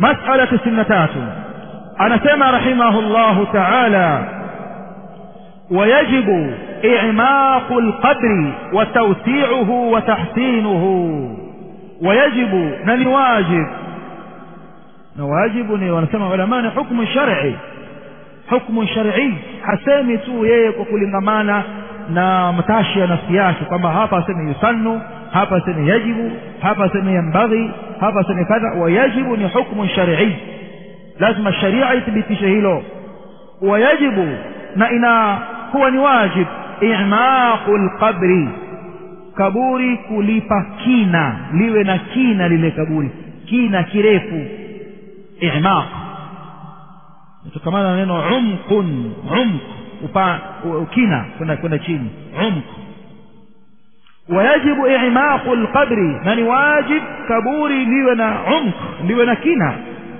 masala tisini na tatu anasema rahimahullahu taala ويجب إعماق القبر وتوسيعه وتحسينه ويجب نني واجب نواجب wanasema ulama ni hukumu shar'i hukumu shar'i hasemi tu yeye kwa kulingamana na matashi ya nafsi yake kwamba hapa aseme yusannu hapa aseme yajibu hapa aseme yambaghi hapa aseme kadha wayajibu ni hukumu shar'i lazima sharia ithibitishe hilo wayajibu na ina kuwa ni wajib i'maqu lqabri kaburi kulipa kina liwe na kina lile kaburi kina kirefu i'maq kutokamana na neno umqun umq upa kina kwenda kwenda chini umq ويجب إعماق القبر من واجب كبوري ليونا عمق ليونا كنا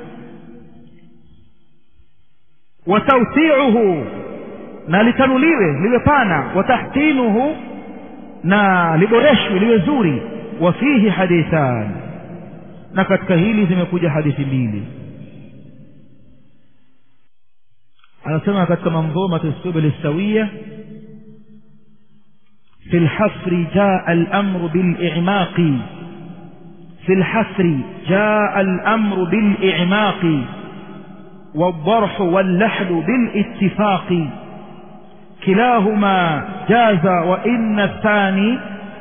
وتوسيعه na litanuliwe liwe pana watahtinuhu na liboreshwe liwe zuri wa fihi hadithan na katika hili zimekuja hadithi mbili anasema katika manzumati subul sawiya في الحفر جاء الأمر بالإعماق في الحفر جاء الأمر بالإعماق والضرح واللحد بالاتفاق كلاهما جاز وإن الثاني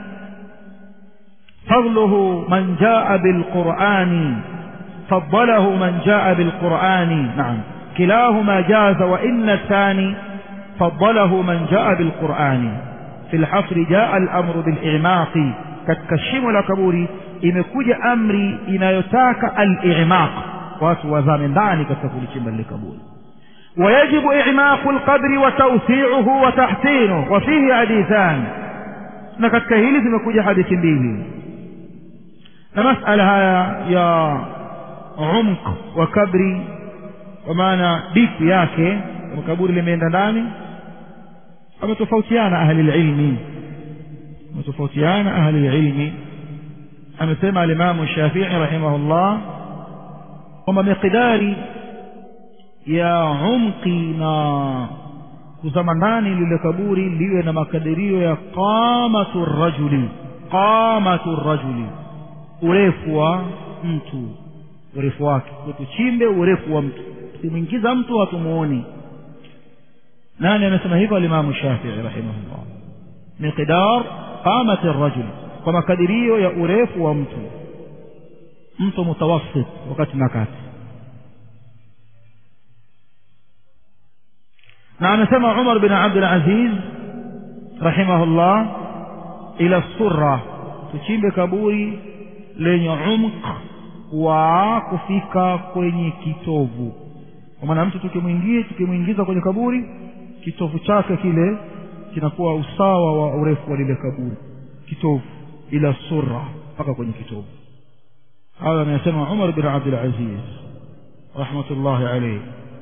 فضله من جاء بالقرآن فضله من جاء بالقرآن نعم كلاهما جاز وإن الثاني فضله من جاء بالقرآن في الحفر جاء الأمر بالإعماق كتكشم لكبوري imekuja amri inayotaka al-i'maq watu wazame ndani katika kulichimba lile kaburi ويجب إعماق القبر وتوسيعه وتحسينه وفيه حديثان na katika hili zimekuja hadithi mbili na masala haya ya umq wa kabri kwa maana dipu yake kama kaburi limeenda ndani wametofautiana ahli lilmi wametofautiana ahli lilmi amesema alimamu shafii rahimahullah kwamba miqdari ya umqi na kuzama ndani lile kaburi liwe na makadirio ya qamatu rajuli qamatu rajuli urefu wa mtu urefu wake tuchimbe urefu wa mtu tukimwingiza mtu hatumuoni nani amesema hivyo alimamu shafii rahimahullah miqdar qamati rajuli kwa makadirio ya urefu wa mtu mtu mutawassit wakati na kati na amesema umar bin abdul aziz rahimahullah ila surra tuchimbe kaburi lenye umq wa kufika kwenye kitovu kwa maana mtu tukimwingia tukimwingiza kwenye kaburi kitovu chake kile kinakuwa usawa wa urefu wa lile kaburi kitovu ila surra mpaka kwenye kitovu هذا ما يسمى عمر بن عبد العزيز رحمة الله عليه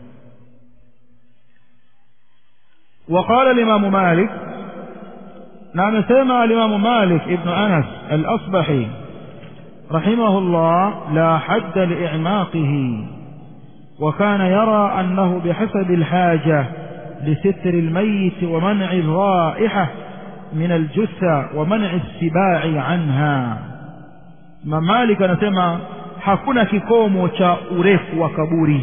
وقال الإمام مالك نعم سمع الإمام مالك ابن أنس الأصبحي رحمه الله لا حد لإعماقه وكان يرى أنه بحسب الحاجة لستر الميت ومنع الرائحة من الجثة ومنع السباع عنها Imam Malik anasema hakuna kikomo cha urefu wa kaburi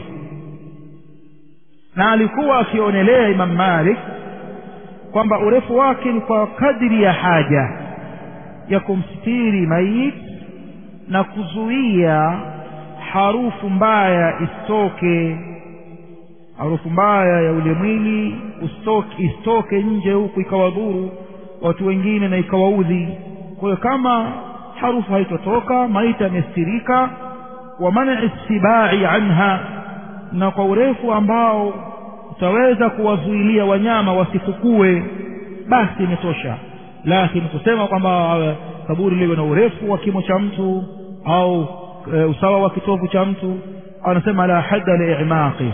na alikuwa akionelea Imam Malik kwamba urefu wake ni kwa kadri ya haja ya kumstiri mayit na kuzuia harufu mbaya isitoke harufu mbaya ya ule mwili usitoke isitoke nje huku ikawadhuru watu wengine na ikawaudhi kwa hiyo kama harufu haitotoka maiti amestirika wa man'i sibai anha na kwa urefu ambao utaweza kuwazuilia wanyama wasifukue basi imetosha lakini kusema kwamba kaburi liwe na urefu wa kimo cha mtu au e, usawa wa kitovu cha mtu anasema la hadda liimaqi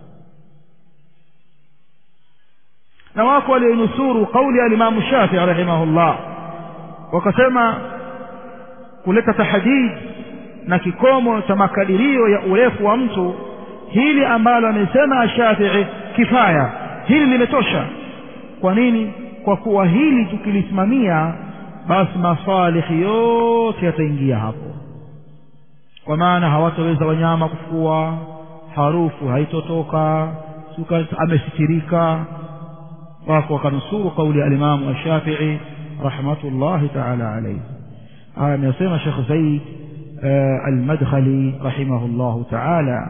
na wako walionusuru kauli ya alimamu shafii rahimahullah wakasema kuleta tahdid na kikomo cha makadirio ya urefu wa mtu hili ambalo amesema Shafii kifaya hili limetosha kwa nini kwa kuwa hili tukilisimamia basi masalihi yote yataingia hapo kwa maana hawataweza wanyama kufua harufu haitotoka amesitirika wako wakanusuru kauli ya alimamu ashafii rahmatullahi taala alaihi haya amesema shekh zaid almadkhali rahimahullahu taala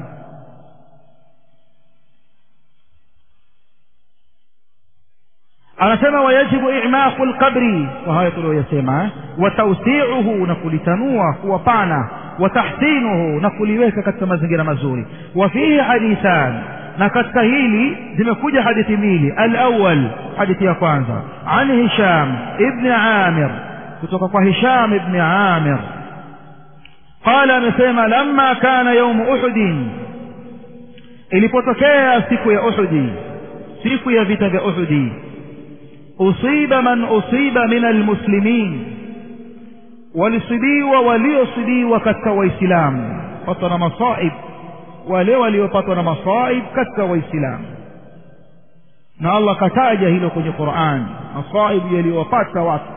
anasema wayajibu i'maqu lqabri kwa haya tuliyoyasema wa tawsiuhu na kulitanua kuwa pana wa tahsinuhu na kuliweka katika mazingira mazuri wa fihi hadithan na katika hili zimekuja hadithi mbili alawal hadithi ya kwanza an hisham ibni amir kutoka kwa hisham ibni amir qala amesema lamma kana yaumu uhudin ilipotokea siku ya uhudi siku ya vita vya uhudi usiba man usiba min almuslimin walisibiwa waliosibiwa katika waislamu patwa na masaib wale waliopatwa na masaib katika waislamu na allah kataja hilo kwenye quran masaibu yaliyowapata watu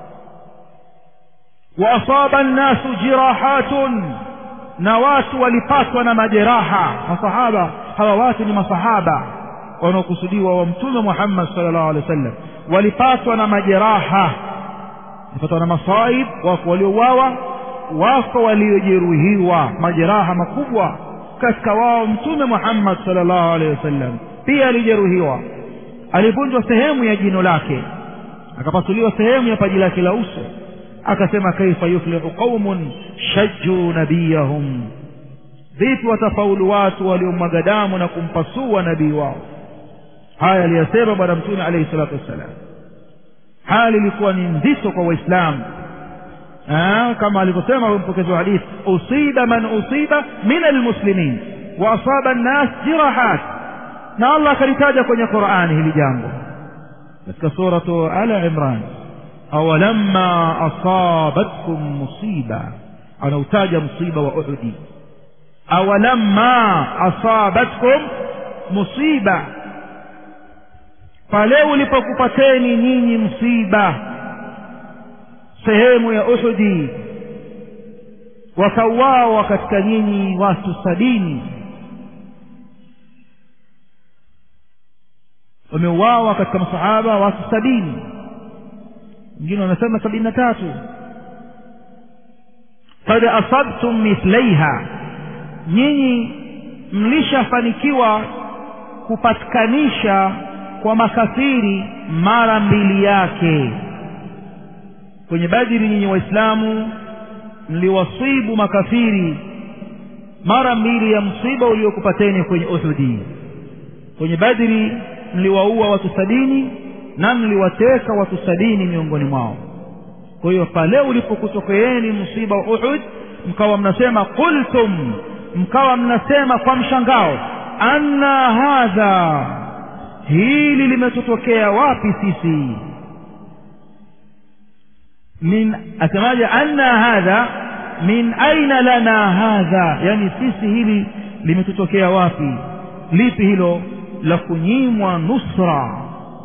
waasaba nnasu jirahatun na watu walipatwa na majeraha masahaba hawa watu ni masahaba wanaokusudiwa wa mtume muhammad sal llahu alehi wa sallam walipatwa na majeraha walipatwa na masaib wako waliouawa wako waliojeruhiwa majeraha makubwa katika wao mtume muhammad sal llahu alehi wasallam pia alijeruhiwa alivunjwa sehemu ya jino lake akapasuliwa sehemu ya paji lake la uso akasema kaifa yuflihu qaumun shajjuu nabiyahum vipi watafaulu watu waliomwaga damu na kumpasua nabii wao haya aliyasema bwana mtume alaihi salatu wassalam hali ilikuwa ni nzito kwa waislamu kama alivyosema mpokezi wa hadithi usiba man usiba min almuslimin wa asaba nnas jirahat na allah akalitaja kwenye qurani hili jambo katika suratu ala imran awalamma asabatkum musiba anautaja msiba wa uhudi awalamma asabatkum musiba pale ulipokupateni nyinyi msiba sehemu ya uhudi wakauawa katika nyinyi watu sabini wameuawa katika masahaba watu sabini wengine wanasema sabini na tatu kad asabtum mithlaiha nyinyi mlishafanikiwa kupatikanisha kwa makafiri mara mbili yake kwenye badiri nyinyi waislamu mliwasibu makafiri mara mbili ya msiba uliokupateni kwenye uhudi kwenye badri mliwaua watu sabini na mliwateka watu sabini miongoni mwao kwa hiyo pale ulipokutokeeni msiba wa uhud mkawa mnasema qultum mkawa mnasema kwa mshangao anna hadha hili limetutokea wapi sisi min asemaje anna hadha min aina lana hadha yani sisi hili limetutokea wapi lipi hilo la kunyimwa nusra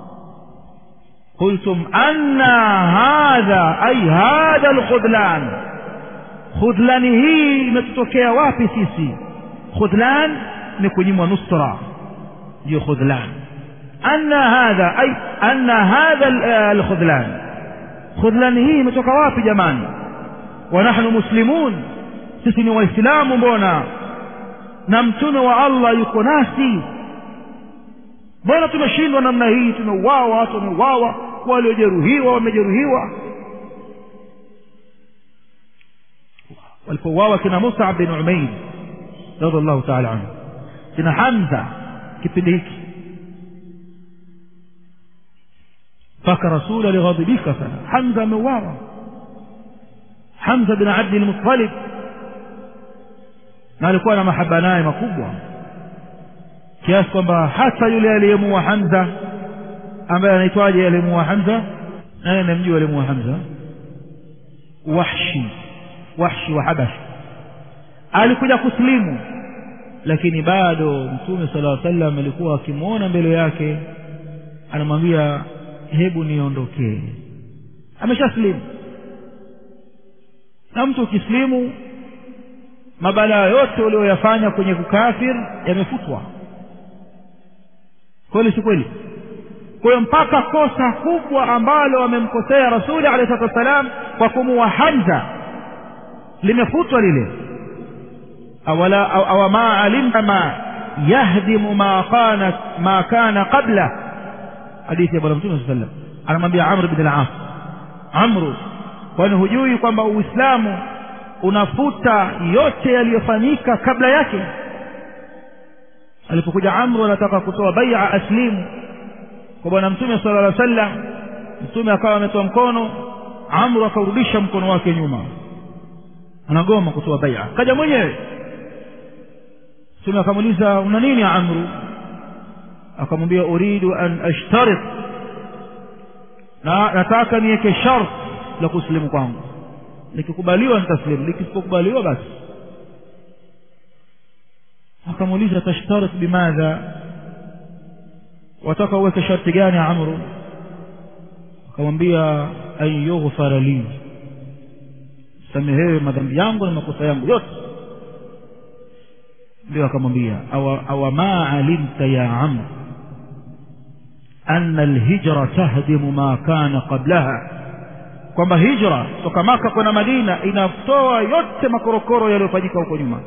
قلتم أن هذا أي هذا الخذلان خذلان هي imetutokea wapi sisi khudlan ni kunyimwa nusra ndio khudlan anna hadha ay anna hadha alkhudlan khudlan hii imetoka wapi jamani wa nahnu muslimun sisi ni waislamu mbona na mtume wa Allah yuko nasi mbona tumeshindwa namna hii tumeuawa watu wameuawa waliojeruhiwa wamejeruhiwa walipouawa kina Mus'ab bin Umair radhiallahu ta'ala anhu kina Hamza kipindi hiki mpaka rasul alighadhibika sana Hamza ameuawa Hamza bin Abdi al-Muttalib na alikuwa na mahaba naye makubwa kiasi kwamba hata yule aliyemuua Hamza ambaye anaitwaje aliyemuua Hamza naye namjua aliyemuua Hamza Wahshi Wahshi wa Habash alikuja kusilimu lakini bado mtume sala llaw sallam alikuwa akimwona mbele yake anamwambia hebu niondokee ameshasilimu na mtu ukisilimu mabalaa yote ulioyafanya kwenye kukafir yamefutwa kweli si kweli kwa hiyo mpaka kosa kubwa ambalo wamemkosea rasuli alehi salatu wassalam kwa kumuwa hamza limefutwa lile awala awama alimta ma yahdimu ma kana ma kana qabla hadithi ya bwana mtume saa sallam anamwambia amr bin al-as amru kwani hujui kwamba uislamu unafuta yote yaliyofanyika kabla yake alipokuja amru anataka kutoa baia aslimu kwa bwana mtume sala llah sallam mtume akawa ametoa mkono amru akaurudisha mkono wake nyuma anagoma kutoa baia kaja mwenyewe mtume akamuuliza una nini ya amru akamwambia uridu an ashtarit na nataka niweke shart la kusilimu kwangu likikubaliwa nitaslimu likisipokubaliwa basi akamuuliza tashtarit bimadha wataka uweke sharti gani amru akamwambia an yughfara li samehewe madhambi yangu na makosa yangu yote ndio akamwambia awa ma alimta ya amr anna alhijra tahdimu ma kana qablaha kwamba hijra toka maka kwenda madina inatoa yote makorokoro yaliyofanyika huko nyuma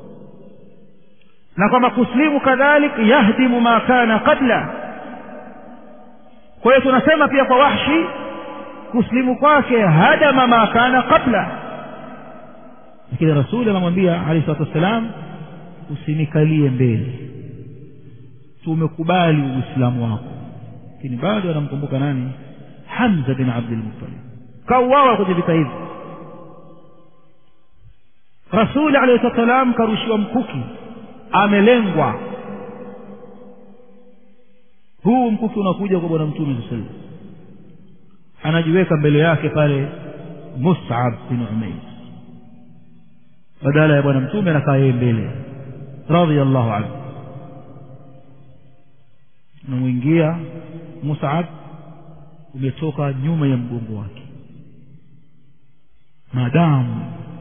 na kwamba kuslimu kadhalik yahdimu ma kana qabla kwa hiyo tunasema pia kwa wahshi kuslimu kwake hadama ma kana qabla lakini rasuli anamwambia alehi salatu wassalam usinikalie mbele tumekubali uislamu wako lakini bado anamkumbuka nani hamza bin abdilmuttalib kauawa kwenye vita hivi rasuli alehi salatu wassalam karushiwa mkuki amelengwa huu mkuki unakuja kwa bwana mtume saa salam anajiweka mbele yake pale musab bin umair badala ya bwana mtume anakaa yeye mbele radiallahu anhu unamwingia musab umetoka nyuma ya mgongo wake maadamu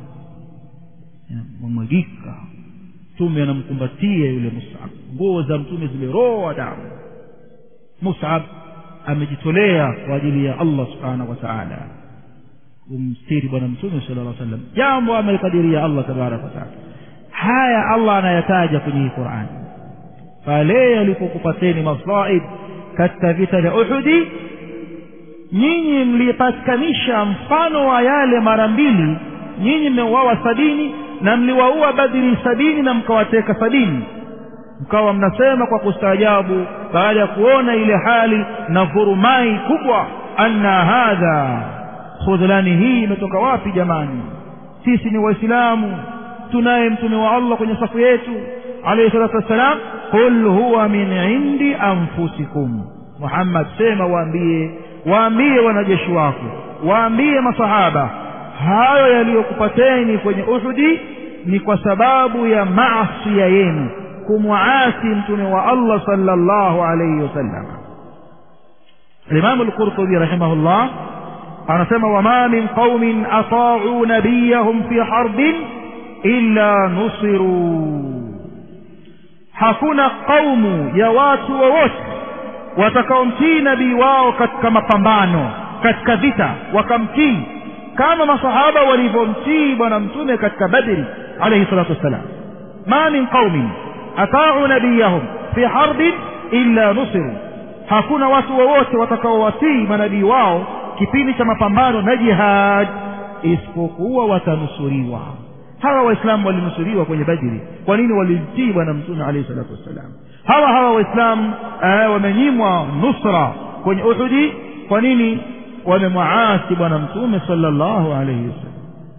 mamwagika mtume anamkumbatia yule musab nguo za mtume zimeroa damu musab amejitolea kwa ajili ya allah subhanahu wa taala kumstiri bwana mtume sala llah sallam jambo amelikadiria allah tabaraka wataala haya allah anayataja kwenye hii qurani pale yalipokupateni masaib katika vita vya uhudi nyinyi mlipatikanisha mfano wa yale mara mbili nyinyi mmeuawa sabini na mliwaua badiri sabini na mkawateka sabini mkawa mnasema kwa kustaajabu baada ya kuona ile hali na vurumai kubwa anna hadha khudhlani hii imetoka wapi jamani sisi ni waislamu tunaye mtume wa allah kwenye safu yetu alayhi salatu wassalam qul huwa min indi anfusikum muhammad sema waambie waambie wanajeshi wako waambie masahaba hayo yaliyokupateni kwenye uhudi ni kwa sababu ya maasia yenu kumwaasi mtume wa allah sallallahu alayhi wasallam الإمام القرطبي رحمه الله anasema wama min qaumin ataau nabiyahum fi harbin illa nusiru hakuna qaumu ya watu wowote watakaomtii nabii wao katika mapambano katika vita wakamtii kama masahaba walivyomtii bwana mtume katika badri alayhi salatu wassalam ma min qaumin ataau nabiyahum fi harbin illa nusiru hakuna watu wowote watakaowatii manabii wao kipindi cha mapambano na jihad isipokuwa watanusuriwa hawa waislamu walinusuriwa kwenye badri kwa nini walimtii bwana mtume alayhi salatu wassalam hawa hawa waislamu eh, wamenyimwa nusra kwenye uhudi kwa nini wamemwaasi bwana mtume sallallahu alayhi wasallam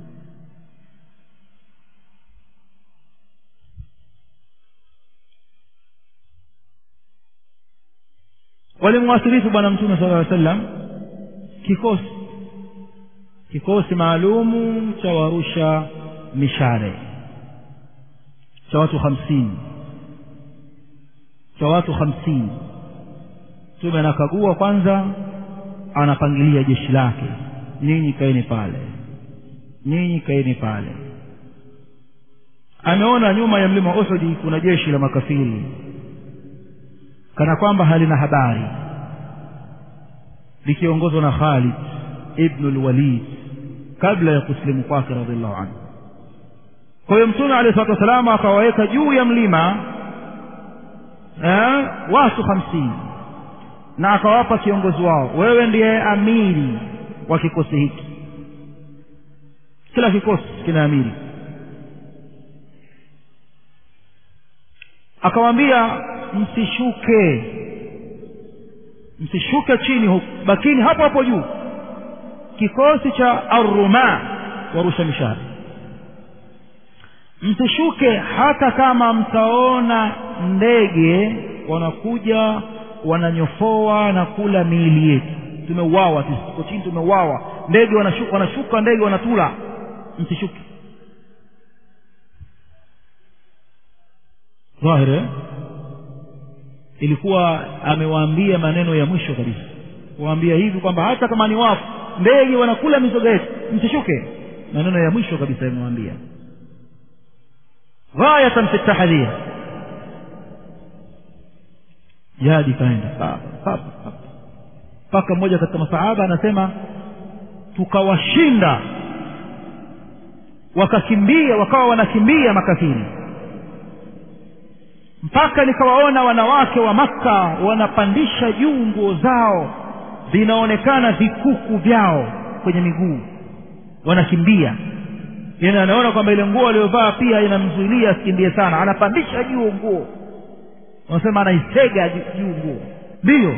walimwasilifu bwana mtume sala llaw sallam kikosi kikosi maalumu cha warusha mishale cha watu hamsini cha watu hamsini mtume anakagua kwanza anapangilia jeshi lake nyinyi kaeni pale nyinyi kaeni pale ameona nyuma ya mlima uhudi kuna jeshi la makafiri kana kwamba halina habari likiongozwa na khalid ibnu lwalid kabla ya kusilimu kwake radiallahu anhu kwa hiyo mtume alehi salatu wassalam akawaweka juu ya mlima eh, watu hamsini na akawapa kiongozi wao wewe ndiye amiri wa kikosi hiki kila kikosi kina amiri akawaambia msishuke msishuke chini huku bakini hapo hapo juu kikosi cha arruma warusha mishari msishuke hata kama mtaona ndege wanakuja wananyofoa na kula miili yetu tumeuawa tuko chini tumeuawa ndege wanashuka, wanashuka ndege wanatula msishuke dhahiri ilikuwa amewaambia maneno ya mwisho kabisa kuwaambia hivi kwamba hata kama ni wafu ndege wanakula mizoga yetu msishuke maneno ya mwisho kabisa amewaambia ghayatan fi tahdhir jadi kaenda mpaka mmoja katika masahaba anasema tukawashinda wakakimbia wakawa wanakimbia makafiri mpaka nikawaona wanawake wa makka wanapandisha juu nguo zao vinaonekana vikuku vyao kwenye miguu wanakimbia yani anaona kwamba ile nguo aliyovaa pia inamzuilia asikimbie sana anapandisha juu nguo wanasema anaisega juu nguo ndiyo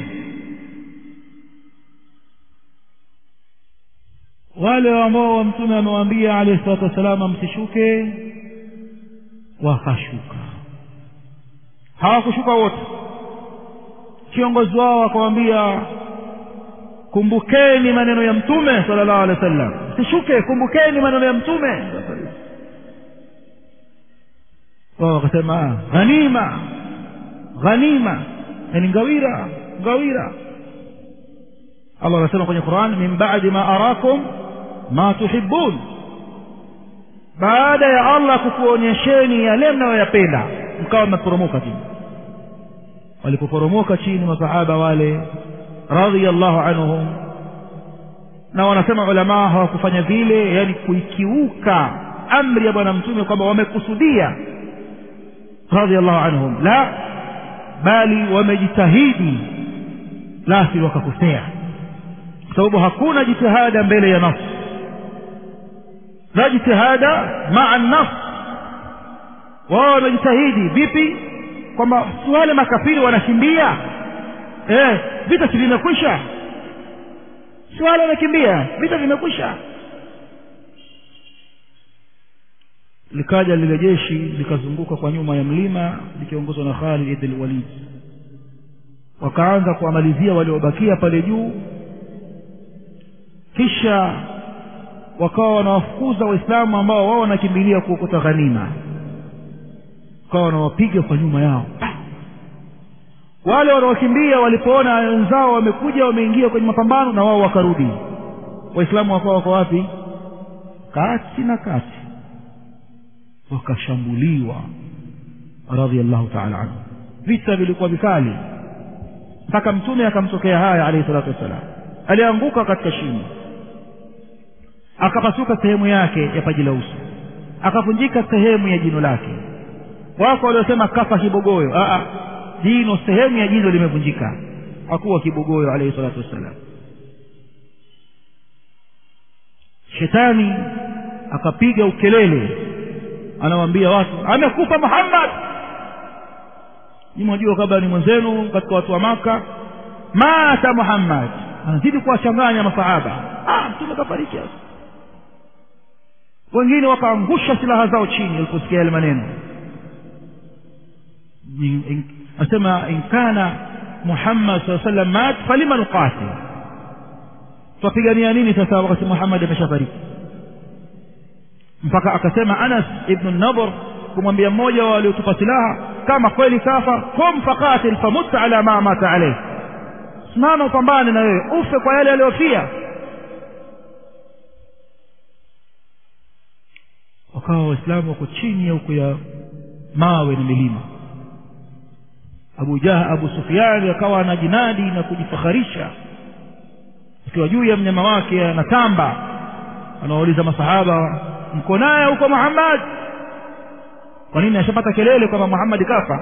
wale ambao mtume amewaambia alayhi salatu wassalam msishuke wakashuka hawakushuka wote kiongozi wao akawaambia kumbukeni maneno ya mtume sallallahu alaihi wasallam msishuke kumbukeni maneno ya mtume wao wakasema ghanima ghanima yani ngawira ngawira Allah anasema kwenye Qur'an min ba'di ma arakum ma tuhibbun baada ya Allah kukuonyesheni yale mnayoyapenda mkawa mmeporomoka chini walipoporomoka chini masahaba wale radhiyallahu anhum na wanasema ulama hawakufanya vile yani kuikiuka amri ya bwana mtume kwamba wamekusudia radhiyallahu anhum la bali wamejitahidi lasi wakakosea kwa sababu hakuna jitihada mbele ya nafsi la jitihada maa nafsi wao wamejitahidi vipi kwamba si wale makafiri wanakimbia eh, vita si vimekwisha si wale wanakimbia vita vimekwisha likaja lile jeshi likazunguka kwa nyuma ya mlima likiongozwa na Khalid ibn Walid wakaanza kuwamalizia waliobakia pale juu kisha wakawa wanawafukuza waislamu ambao wao wanakimbilia kuokota ghanima wakawa wanawapiga kwa nyuma yao wale wanaokimbia walipoona wenzao wamekuja wameingia kwenye mapambano na wao wakarudi waislamu wakawa wako wapi kati na kati wakashambuliwa radhiallahu taala anhu vita vilikuwa vikali mpaka mtume akamtokea haya alayhi salatu wassalam alianguka katika shimo akapasuka sehemu yake ya paji la uso akavunjika sehemu ya jino lake wako waliosema kafa kibogoyo Aa, jino sehemu ya jino limevunjika hakuwa kibogoyo alayhi salatu wassalam shetani akapiga ukelele anawaambia watu amekufa Muhammad ni mwajua kabla ni mwenzenu katika watu wa maka mata Muhammad anazidi kuwachanganya masahaba ah mtume kafariki wengine wakaangusha silaha zao chini waliposikia yale maneno asema in kana Muhammad sallallahu alaihi wasallam mat falima nuqatil tupigania nini sasa wakati Muhammad ameshafariki mpaka akasema Anas ibn Nadhr kumwambia mmoja wa waliotupa silaha kama kweli kafa kum faqatil famut ala ma mata alayhi simama upambane na wewe ufe kwa yale aliyofia wakawa waislamu wako chini ya huko ya mawe na milima abu jah abu sufiani akawa anajinadi na kujifakharisha akiwa juu ya mnyama wake anatamba anawauliza masahaba mko naye huko muhammad kwa nini ashapata kelele kwamba muhammadi kafa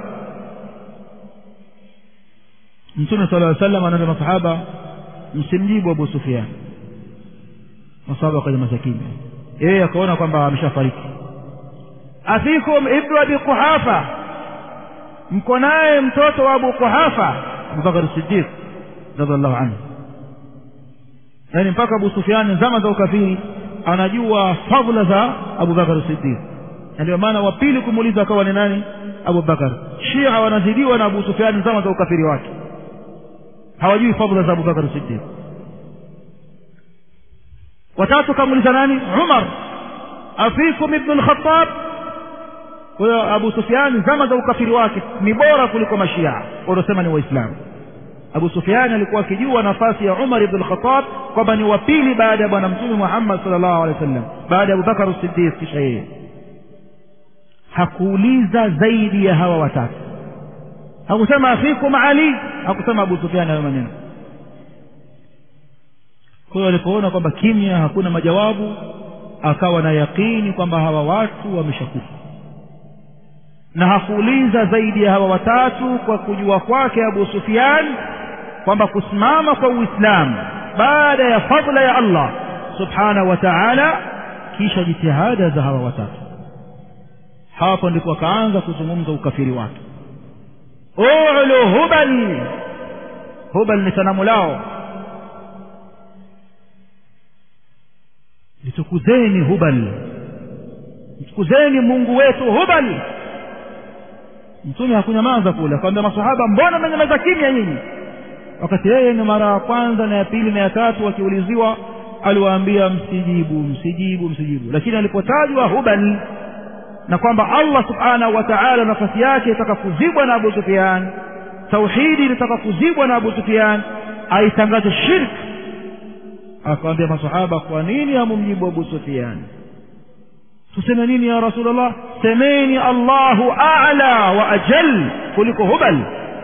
mtume sala llaw sallam anaambia masahaba msimjibu abu sufian masahaba wakanyamaza kimya yeye akaona kwamba ameshafariki afikum ibnu abi quhafa mko naye mtoto wa abu quhafa abubakar sidiq radiallahu anhu yaani mpaka abu sufiani zama za ukafiri anajua fadhila za abubakar sidiq na ndio maana wa pili kumuuliza akawa ni nani abubakar shia wanazidiwa na abu sufiani zama za ukafiri wake hawajui fadhila za abubakar sidiq watatu kamuuliza nani umar afikum ibnu lkhatab kwa hiyo abu sufiani zama za ukafiri wake ni bora kuliko mashia wanaosema ni waislamu abu sufiani alikuwa akijua nafasi ya umar ibnu lkhatab kwamba ni wa pili baada ya bwana mtume muhammad sal llahu alehi wa sallam baada ya abubakar sidiq kisha yeye hakuuliza zaidi ya hawa watatu hakusema afikum ali hakusema abu sufiani hayo maneno kwa hiyo alipoona kwamba kimya hakuna majawabu akawa na yaqini kwamba hawa watu wameshakufa na hakuuliza zaidi ya hawa watatu kwa kujua kwake abu sufian kwamba kusimama kwa uislamu baada ya fadla ya allah subhanahu wa taala kisha jitihada za hawa watatu hapo ndipo akaanza kuzungumza ukafiri wake ulu hubal hubal ni sanamu lao litukuzeni hubal mtukuzeni mungu wetu hubal mtume hakunyamaza kule akamwambia masahaba mbona mmenyamaza kimya nyinyi wakati yeye ni mara ya kwanza na ya pili na ya tatu wakiuliziwa aliwaambia msijibu msijibu msijibu lakini alipotajwa hubal na kwamba allah subhanahu wa taala nafasi yake itaka kuzibwa na abu sufian tauhidi ilitaka kuzibwa na abu sufian aitangaze shirk akawambia masahaba kwa nini hamumjibu abu sufian tuseme nini ya rasulllah semeni allahu ala wa ajal kuliko hubal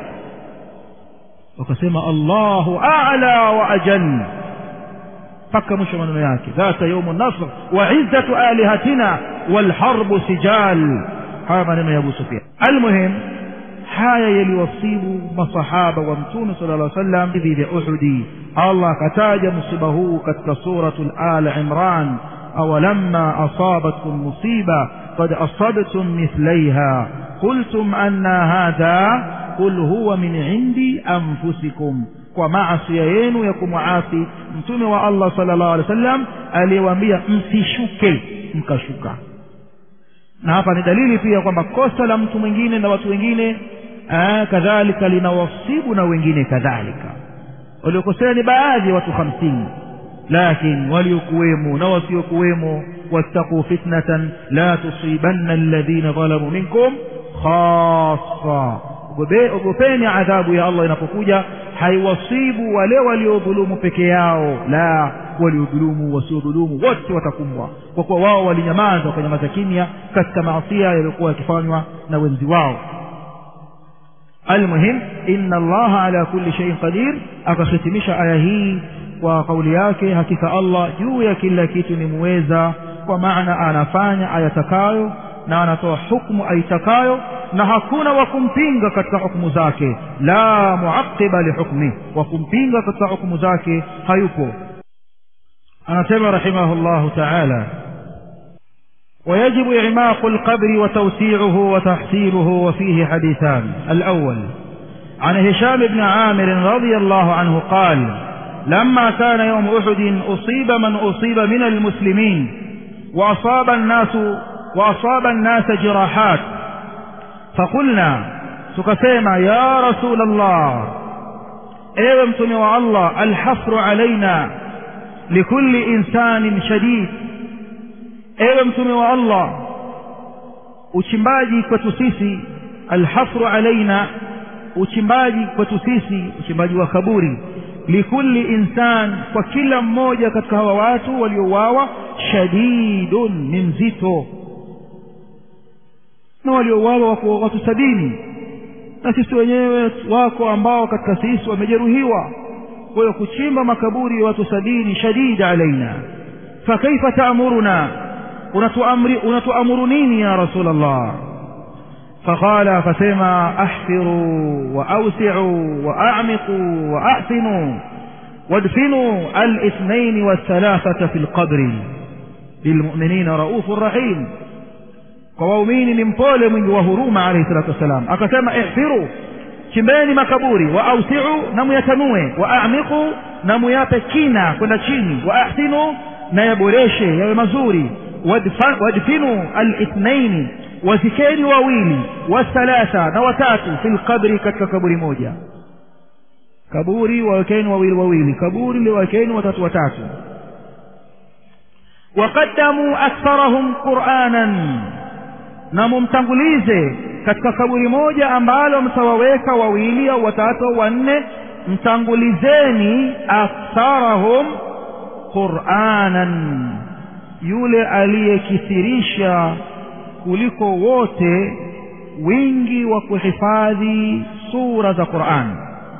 wakasema allahu ala wa ajal mpaka mwisho maneno yake dhata yaumu nasr wa izzatu alihatina walharbu sijal haya maneno ya abu sufian almuhim haya yaliwasibu masahaba wa mtume sala llah sallam hivi vya uhudi allah akataja msiba huu katika suratu al imran awalamma asabatkum musiba qad asabtum mithlaiha qultum anna hadha qul huwa min indi anfusikum kwa maasia yenu ya kumwasi mtume wa allah sala llahu alehi wa sallam aliyewaambia msishuke mkashuka na hapa ni dalili pia kwamba kosa la mtu mwingine na watu wengine kadhalika linawasibu na wengine kadhalika waliokosea ni baadhi ya watu hamsini lakini waliokuwemo na wasiokuwemo wattaquu fitnatan la tusibanna alladhina dhalamu minkum khassa ogopeni adhabu ya allah inapokuja haiwasibu wale waliodhulumu peke yao la waliodhulumu wasiodhulumu wote watakumbwa kwa kuwa wao walinyamaza wakanyamaza kimya katika maasia yaliyokuwa yakifanywa na wenzi wao almuhim inna allaha ala kulli shaiin qadir akahitimisha aya hii kwa kauli yake hakika allah juu ya kila kitu ni muweza kwa maana anafanya ayatakayo na anatoa hukmu aitakayo na hakuna wa kumpinga katika hukumu zake la muaqiba lihukmi wa kumpinga katika hukumu zake hayupo anasema rahimahullahu taala ويجب إعماق القبر وتوسيعه وتحسينه وفيه حديثان الأول عن هشام بن عامر رضي الله عنه قال لما كان يوم أحد أصيب من أصيب من المسلمين وأصاب الناس وأصاب الناس جراحات فقلنا تكسيما يا رسول الله ايوه متني الله الحفر علينا لكل إنسان شديد ewe mtume wa allah uchimbaji kwetu sisi alhafru alaina uchimbaji kwetu sisi uchimbaji wa kaburi likulli insan kwa kila mmoja katika hawa watu waliouawa shadidun ni mzito na waliouawa wako watu sabini na sisi wenyewe wako ambao katika sisi wamejeruhiwa kwa hiyo kuchimba makaburi ya watu sabini shadida alaina fakaifa taamuruna unatuamri unatuamuru nini ya rasul allah فقال فسما احفروا واوسعوا واعمقوا واحسنوا وادفنوا الاثنين والثلاثه في القبر للمؤمنين رؤوف رحيم kwa waumini ni mpole mwingi wa huruma alayhi salatu wassalam akasema ihfiru chimbeni makaburi wa ausiu na muyatanue wa amiqu na muyape kina kwenda chini wa ahsinu na yaboreshe yawe mazuri wadfinu alithnaini wazikeni wawili wathalatha na watatu fi lqabri katika kaburi moja kaburi wawekeni wawili wawili kaburi liwawekeni watatu watatu waqaddamu aktharahum quranan na mumtangulize katika kaburi moja ambalo mtawaweka wawili au watatu au wanne mtangulizeni aktharahum quranan yule aliyekithirisha kuliko wote wingi wa kuhifadhi sura za Qur'an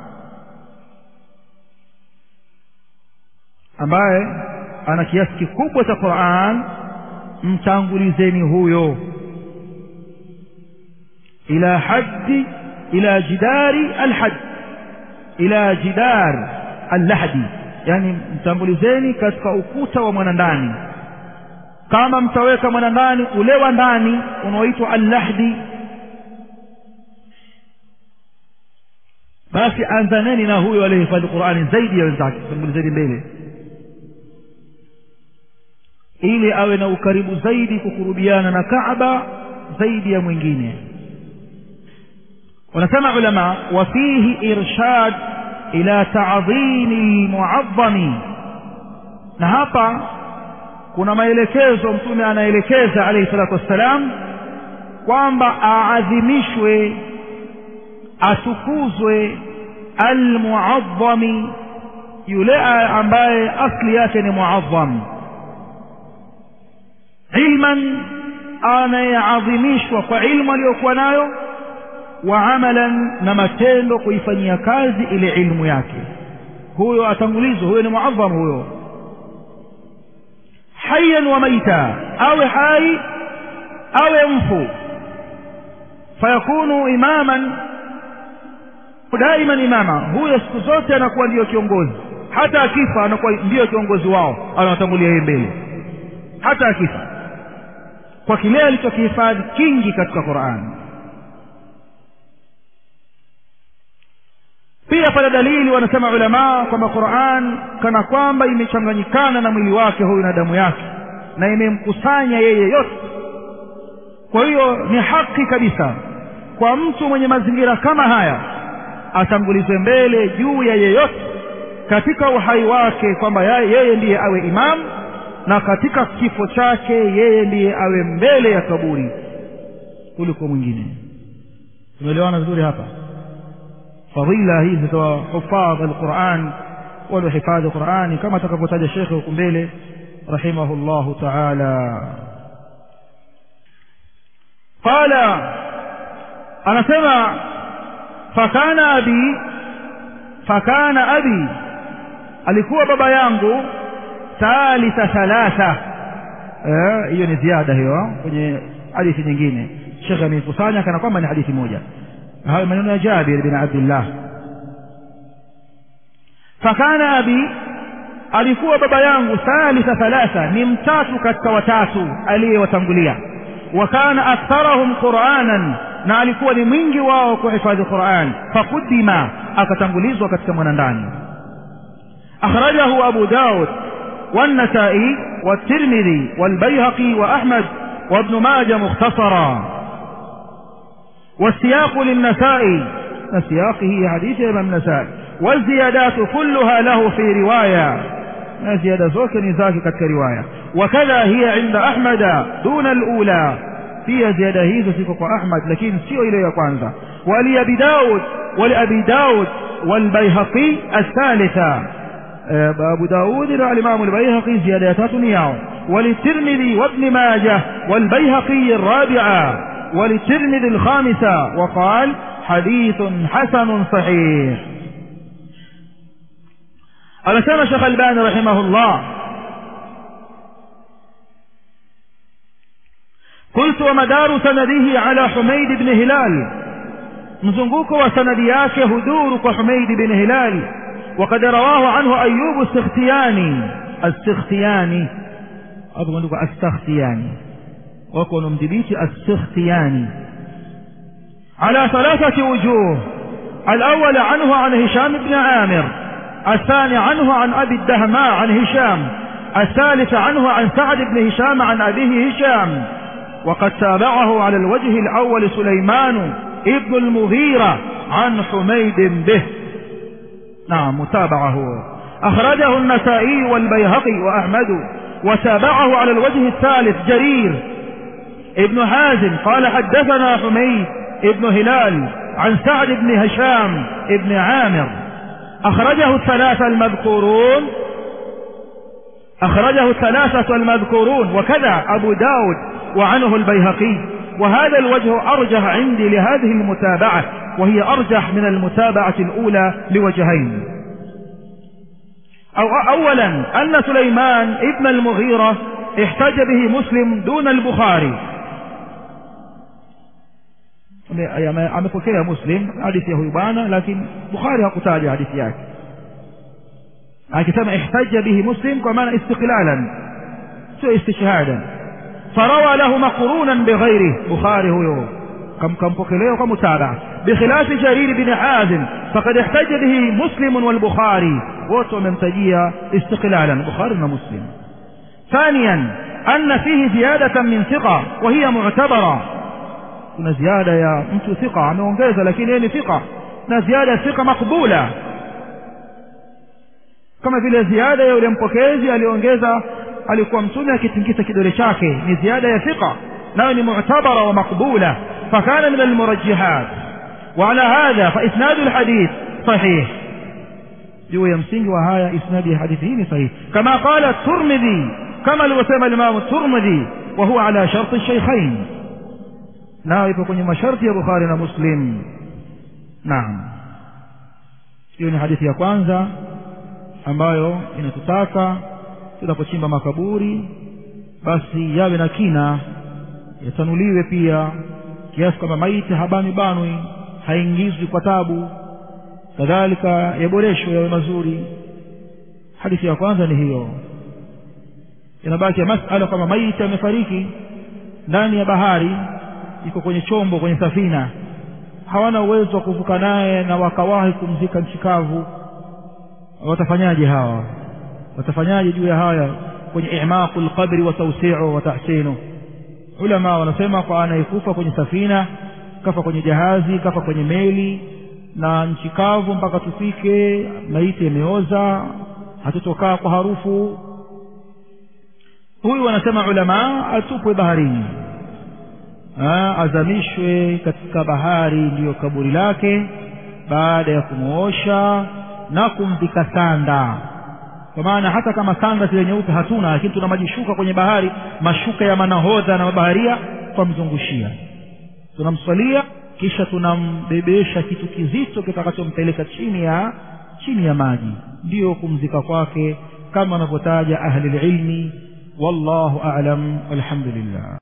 ambaye ana kiasi kikubwa cha Qur'an mtangulizeni huyo ila haddi ila jidari alhad ila jidar allahdi yani mtangulizeni katika ukuta wa mwanandani kama mtaweka mwanandani ule wa ndani unaoitwa allahdi basi anzaneni na huyo aliyehifadhi qurani zaidi ya wenzake tangulizeni mbele ili awe na ukaribu zaidi kukurubiana na kaaba zaidi ya mwingine wanasema ulama wafihi irshad ila ta'dhimi almu'azzami na hapa kuna maelekezo mtume anaelekeza alayhi salatu wassalam kwamba aadhimishwe atukuzwe almu'azzami yule ambaye asli yake ni mu'azzam ilman anayeadhimishwa kwa ilmu aliyokuwa nayo wa amalan na matendo kuifanyia kazi ile ilmu yake huyo atangulizwa huyo ni muadham huyo hayyan wa maita awe hai awe mfu fayakunu imaman daiman imama huyo siku zote anakuwa ndiyo kiongozi hata akifa anakuwa ndiyo kiongozi wao anawatangulia yeye mbele hata akifa kwa kile alichokihifadhi kingi katika qurani pia pana dalili wanasema ulamaa kwamba Qur'an kana kwamba imechanganyikana na mwili wake huyu na damu yake na imemkusanya yeye yote kwa hiyo ni haki kabisa kwa mtu mwenye mazingira kama haya atangulizwe mbele juu ya yeyote katika uhai wake kwamba yeye ndiye awe imam na katika kifo chake yeye ndiye awe mbele ya kaburi kuliko mwingine tumeelewana vizuri hapa fadhila hizi za hufadh alquran waliohifadhi qurani kama atakavyotaja shekhe huku mbele rahimahullahu taala qala anasema fakana abi fakana abi alikuwa baba yangu thalitha thalatha hiyo ni ziada hiyo kwenye hadithi nyingine shekhe ameikusanya kana kwamba ni hadithi moja hayo maneno ya Jabir bin Abdullah fakana abi alikuwa baba yangu thalitha thalatha ni mtatu katika watatu aliyewatangulia wa kana aktharahum qur'anan na alikuwa ni mwingi wao kuhifadhi Qur'an fakudima akatangulizwa katika mwanandani akhrajahu Abu Daud والنسائي والترمذي والبيهقي وأحمد وابن ماجه مختصرا والسياق للنسائي السياق هي حديث الإمام النسائي والزيادات كلها له في رواية زيادة زوك نزاك كرواية وكذا هي عند أحمد دون الأولى pia ziada hizo ziko kwa ahmad lakini sio ile ya kwanza wali abi daud wali abi daud والبيهقي الثالثة أبو داود الإمام البيهقي زيادة ياو وللترمذي وابن ماجه والبيهقي الرابعة وللترمذي الخامسة وقال حديث حسن صحيح ألسان شيخ الباني رحمه الله قلت ومدار سنده على حميد بن هلال mzunguko wa sanadi yake huduru kwa Humaid bin Hilal وقد رواه عنه أيوب السختياني السختياني أبو نقول السختياني وكون مدبيت السختياني على ثلاثة وجوه الأول عنه عن هشام بن عامر الثاني عنه عن أبي الدهماء عن هشام الثالث عنه عن سعد بن هشام عن أبيه هشام وقد تابعه على الوجه الأول سليمان ابن المغيرة عن حميد به نعم متابعه أخرجه النسائي والبيهقي وأحمد وتابعه على الوجه الثالث جرير ابن حازم قال حدثنا حميد ابن هلال عن سعد بن هشام ابن عامر أخرجه الثلاثة المذكورون أخرجه الثلاثة المذكورون وكذا أبو داود وعنه البيهقي وهذا الوجه أرجح عندي لهذه المتابعة وهي أرجح من المتابعة الأولى لوجهين أو أولا أن سليمان ابن المغيرة احتج به مسلم دون البخاري amepokea muslim hadithi ya huyu bwana lakini bukhari hakutaja hadithi yake akisema ihtaja bihi muslim kwa maana istiqlalan sio istishhadan فروى له مقرونا بغيره بخاري هو كم كم بكليه كم متابع بخلاف جرير بن حازم فقد احتج به مسلم والبخاري وتو من تجيه استقلالا بخاري ومسلم ثانيا أن فيه زيادة من ثقة وهي معتبرة kuna ziada ya mtu thika ameongeza lakini yeye ni thika na ziada ya thika makbula kama vile ziada ya yule mpokezi aliongeza alikuwa mtume akitingisa kidole chake ni ziada ya thika nayo ni mu'tabara wa makbula fakana min almurajjihat وعلى هذا فإسناد الحديث صحيح juu ya msingi wa haya isnadi ya hadithi hii ni sahihi kama qala turmidhi kama alivyosema limamu turmidhi wa huwa ala sharti shaykhain nayo ipo kwenye masharti ya bukhari na muslim naam hiyo ni hadithi ya kwanza ambayo inatutaka tunapochimba makaburi basi yawe na kina yatanuliwe pia kiasi kwamba maiti habani banwi haingizwi kwa tabu kadhalika yaboreshwe yawe mazuri hadithi ya kwanza ni hiyo inabaki ya masala kwamba maiti amefariki ndani ya bahari iko kwenye chombo kwenye safina hawana uwezo wa kuvuka naye na wakawahi kumzika nchi kavu watafanyaje hawa watafanyaje juu ya haya kwenye imaqu lqabri wa tawsiu wa tahsinu ulama wanasema kwa anayekufa kwenye safina kafa kwenye jahazi kafa kwenye meli na nchi kavu mpaka tufike maiti yameoza hatutokaa kwa harufu huyu wanasema ulama atupwe baharini ha, azamishwe katika bahari ndiyo kaburi lake baada ya kumwosha na kumvika sanda kwa maana hata kama sanda zile nyeupe hatuna lakini tuna majishuka kwenye bahari mashuka ya manahodha na mabaharia twamzungushia tunamswalia kisha tunambebesha kitu kizito kitakachompeleka chini ya chini ya maji ndiyo kumzika kwake kama wanavyotaja ahli lilmi wallahu a'lam walhamdulillah